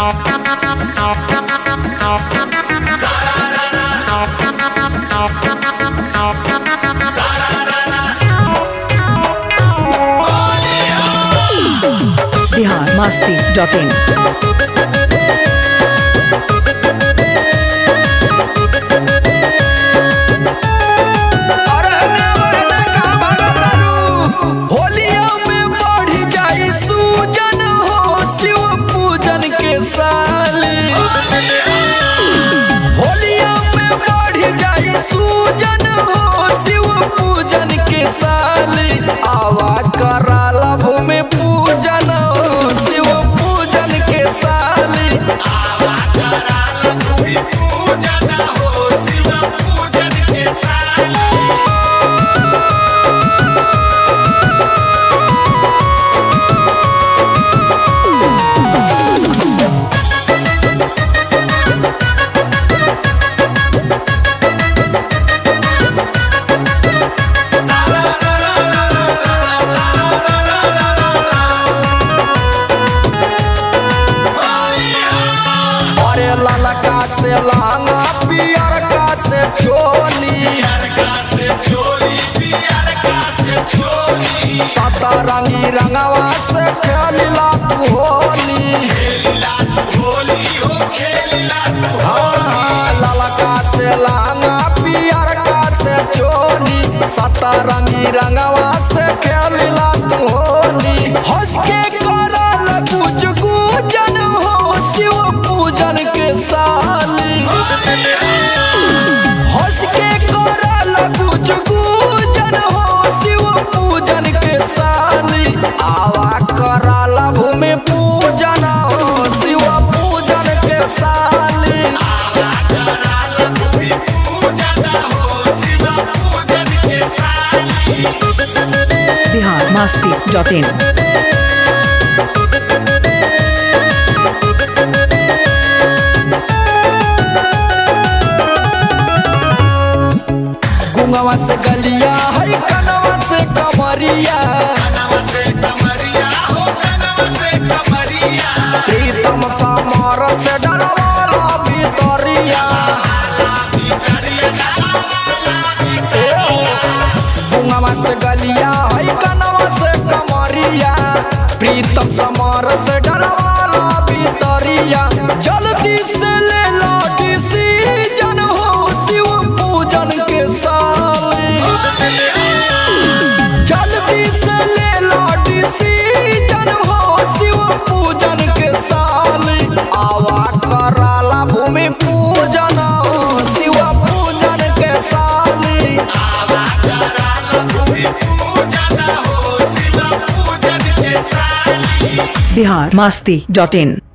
Bihar Masti dot in अरे ना मरना का भगतरू होलिया में बढ़ जाई सूजन हो शिव पूजन के साल होलिया में बढ़ जाई सूजन हो शिव पूजन के साल आवा कराला भूमि पूजन हो शिव पूजन के साल अरे ललका से लांगा पियर का से चोली सतरंगी रंगवा से खेलिला तू होली हाँ, हाँ, ललका से लांगा पियर का से चोली सतरंगी रंगवा से खेलिला तू होली हंस के करल कुछ पूजन हो शिव पूजन के साली हंस के करल कुछ पूजन हो शिव पूजन के साली आवा करल भूमि पूजन हो शिव पूजन के साली बिहार मस्ती डॉट इन गुंगवा से गलिया है कनवा से कमरिया प्रीतम समर से डलवाला भितरिया गुंगवा से गलिया है कनवा से कमरिया प्रीतम समर से डलवाला भितरिया जल्दी से ले लो डिसीजन हो शिव पूजन के साली जल्दी से ले लो डिसीजन हो शिव पूजन के साली आवा कराला भूमि पूजन हो शिव पूजन के साली बिहार मस्ती डॉट इन